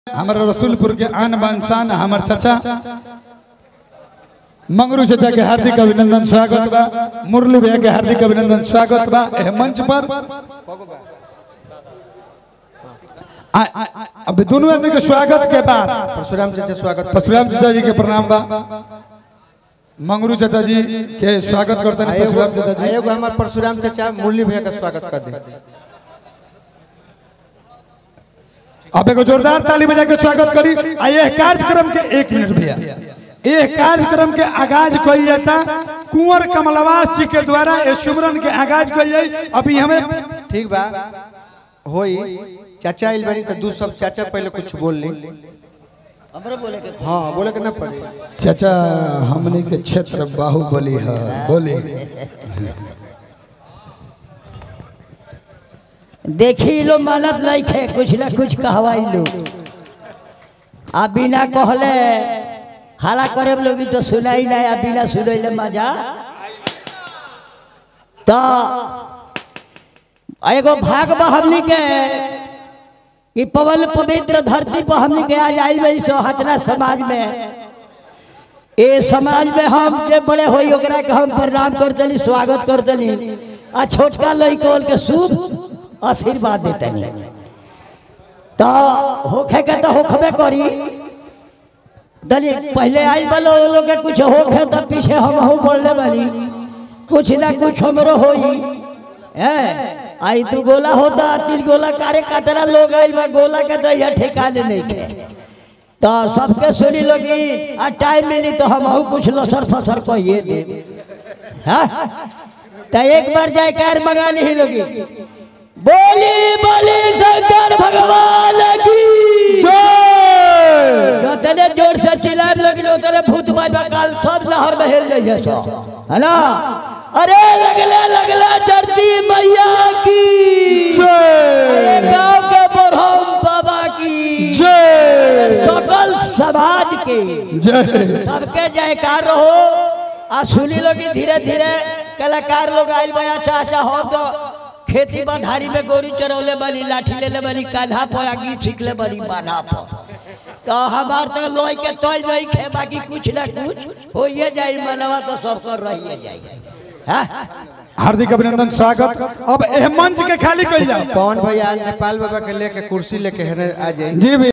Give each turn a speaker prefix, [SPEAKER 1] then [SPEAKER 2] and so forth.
[SPEAKER 1] हमारे रसूलपुर के आन बान शान हमार चाचा मंगरू चाचा के हार्दिक अभिनंदन स्वागत बा मुरली भैया के हार्दिक अभिनंदन स्वागत बा एह मंच पर आ- आ- आ- अब दोनों आदमी के स्वागत के बाद
[SPEAKER 2] परशुराम चाचा स्वागत
[SPEAKER 1] परशुराम चाचा जी के प्रणाम बा मंगरू चाचा जी के स्वागत करते हैं
[SPEAKER 2] आएगो
[SPEAKER 1] परशुराम चाचा जी
[SPEAKER 2] आएगो हमार परशुराम चाचा मुरली भैया का स्वागत कर दे
[SPEAKER 1] अब एगो जोरदार ताली बजा के स्वागत करी आ यह कार्यक्रम के एक मिनट भैया यह कार्यक्रम के आगाज कइल जाता कुंवर कमलवास जी के द्वारा ये सुमरन के आगाज कइल जाई अभी हमें
[SPEAKER 2] ठीक बा होई चाचा आइल बनी तो दू सब चाचा पहले कुछ बोल ली
[SPEAKER 3] हमरे बोले के
[SPEAKER 2] हाँ बोले के ना पड़े
[SPEAKER 1] चाचा हमने के क्षेत्र बाहुबली है बोली
[SPEAKER 3] देखी लो मानत नहीं खे कुछ ना कुछ कहवाई लो आ बिना कहले हाला करे लो भी तो सुनाई नहीं आ बिना सुनैले मजा तो एगो भाग बा हमनी के कि पवन पवित्र धरती पर हमनी के आज आइल बड़ी सो हतना समाज में ए समाज में हम जे बड़े होई ओकरा के हम प्रणाम करतनी स्वागत करतनी आ छोटका लइकोल के शुभ आशीर्वाद देतनी तो होखे के तो होखबे करी दली पहले आई बलो वो लोग के कुछ होखे तो पीछे हम हूँ बोलने वाली कुछ ना कुछ हमरो होई है आई तू गोला होता तीन गोला कारे कतरा लोग आइल बा गोला के तो यह ठिकाने नहीं थे तो सबके सुनी लोगी आ टाइम मिली तो हम कुछ लसर फसर कहिए दे हाँ? तो एक बार जाए कार मंगा ली लोगी बोली बोली शंकर भगवान की जो तने जोर से चिल्लाए लगी उतने भूत बाबा काल सब लहर में हिल जाइए सो है ना अरे लगले लगले चढ़ती मैया की अरे गांव के बरहम बाबा की
[SPEAKER 1] जय
[SPEAKER 3] सकल समाज के
[SPEAKER 1] जय
[SPEAKER 3] सबके जयकार रहो आ सुनी लोग धीरे धीरे कलाकार लोग आइल बया चाचा हो तो खेती बधारी में गोरी चरौले बनी लाठी ले ले बनी कान्हा पर आ गीत सीख ले बनी बान्हा पर तो हमार तो लोई के तोय नहीं खे बाकी कुछ ना कुछ होइए जाई मनवा तो सब कर रहिए जाई हाँ?
[SPEAKER 1] हार्दिक अभिनंदन स्वागत अब एह मंच के खाली कइल जाओ
[SPEAKER 2] पवन भैया नेपाल बाबा के लेके कुर्सी लेके हेने आ जाए
[SPEAKER 1] जी भैया